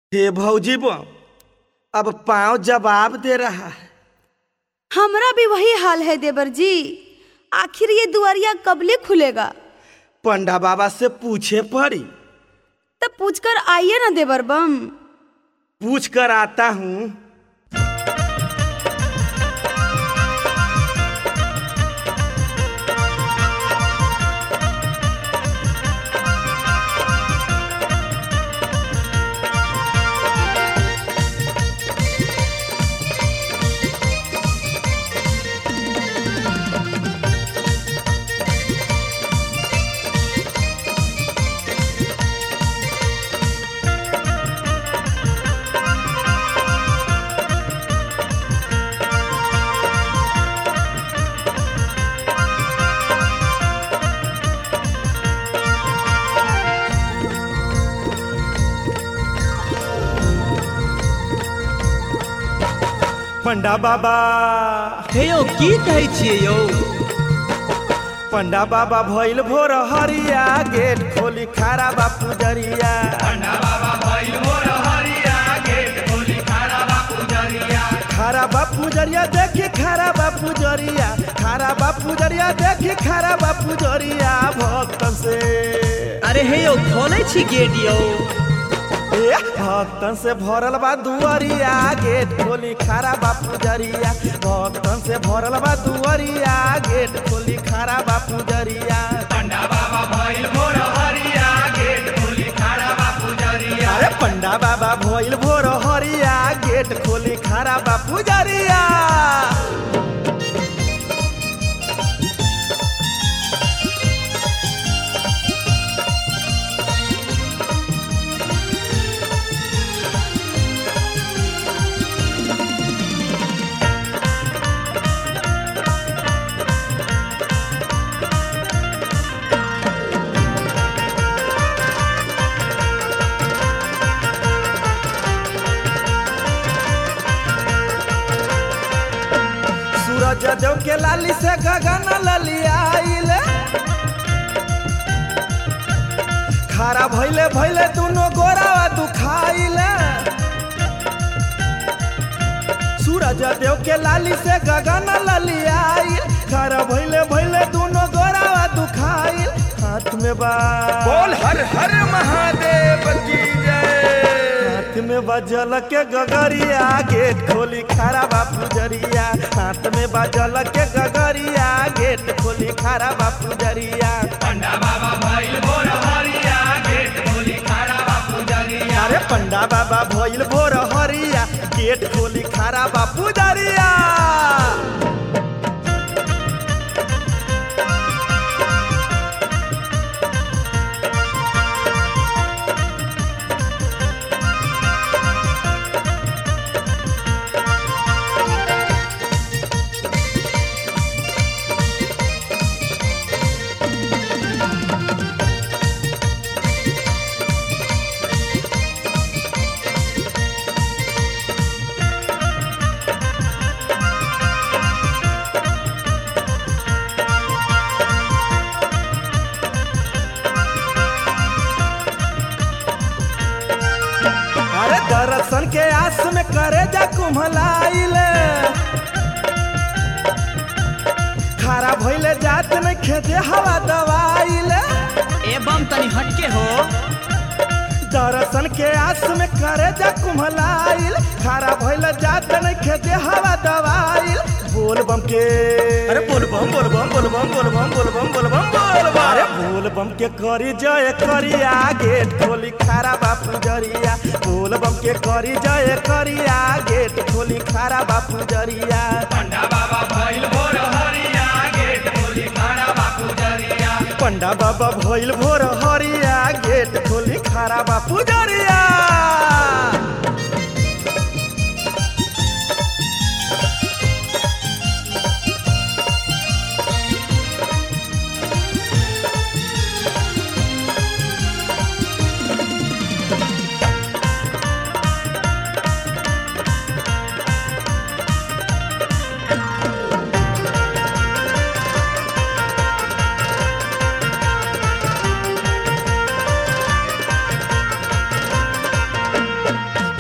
हे भौजी बम अब पाँव जवाब दे रहा है हमरा भी वही हाल है देवर जी आखिर ये दुआरिया कबले खुलेगा पंडा बाबा से पूछे पड़ी तब पूछकर आइए ना देवर बम पूछ कर आता हूँ पंडा बाबा हे यौ की कहै छियै यौ पंडा बाबा भइल भोर हरिया गेट खोली खारा बापू जरिया खारा बापू जरिया देखी खारा बापू जरिया खारा बापू जरिया देखी खारा बापू जरिया भक्तन से अरे हे यौ खोलै छी गेट यौ ए, भक्तन से भरल बा दुआरिया गेट खोली खारा बापू जरिया भक्तन से भरल बा दुआरिया गेट खोली खारा बापू जरिया अरे पंडा बाबा भइल भोर हरिया गेट खोली खारा बापू जरिया सूरज देव के लाली से गगन ललियाइल खारा भइले भइले दुनो गोरावा दुखाइले सूरज देव के लाली से गगन ललियाइल खारा भइले भइले दुनो गोरावा दुखाइल हाथ में बा बोल हर हर महादेव की जय हाथ में बजल के गगरिया गेट खोली खारा बापू जरिया हाथ में बजल के गगरिया गेट खोली खारा बापू जरिया अरे पंडा बाबा भइल भोर हरिया गेट खोली खारा बापू जरिया अरे दर्शन के आस में करे जा कुम्हलाइल खारा भइले जात में खेते हवा दवाइल एवं तनी हटके हो दर्शन के आस में करे जा कुम्हलाइल खारा भइले जात में खेते हवा दवाइल बोल बम के अरे बोल बम बोल बम बोल बम बोल बम बोल बम बोल बम बोल बम अरे बोल बम के करी जय करी आगे खोली खारा बापू जरिया बोल बम के करी जय करी आगे खोली खारा बापू जरिया पंडा बाबा भइल भोर हरिया गेट खोली खारा बापू जरिया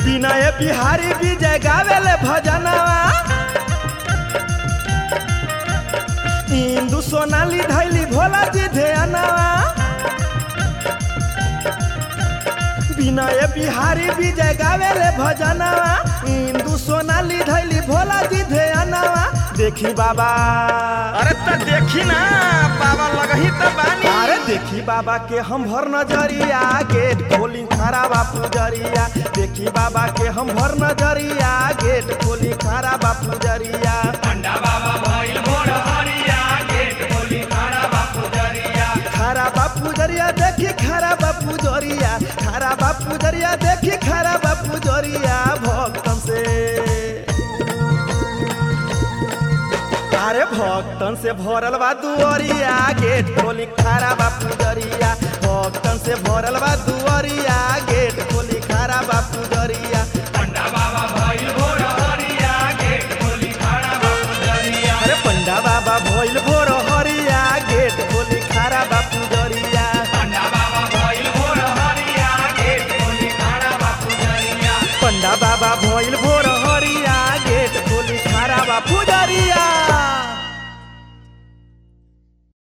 विनय बिहारी विजय गावेले भजनवा इंदु सोनाली धैली भोला जी ध्यानवा विनय बिहारी विजय गावेले भजनवा इंदु सोनाली धैली भोला जी ध्यानवा देखी बाबा अरे त देखी ना बाबा लगही त बानी अरे देखी बाबा के हम भर नजरिया गेट खोली खरा बापू जरिया देखी बाबा के हम भर नजरिया गेट खोली खरा बापू जरिया खरा बापू जरिया देखी खरा बापू जरिया खरा बापू जरिया देखी खरा बापू जरिया भक्तन से अरे भक्तन से भरल बा दुआरिया गेट खोली खारा बा पुजरिया भक्तन से भरल बा दुआरिया गेट खोली खारा बा पुजरिया अरे पंडा बाबा भइल भोर हरिया गेट खोली खारा बा पुजरिया पंडा बाबा भइल भोर हरिया गेट खोली खारा बा पुजरिया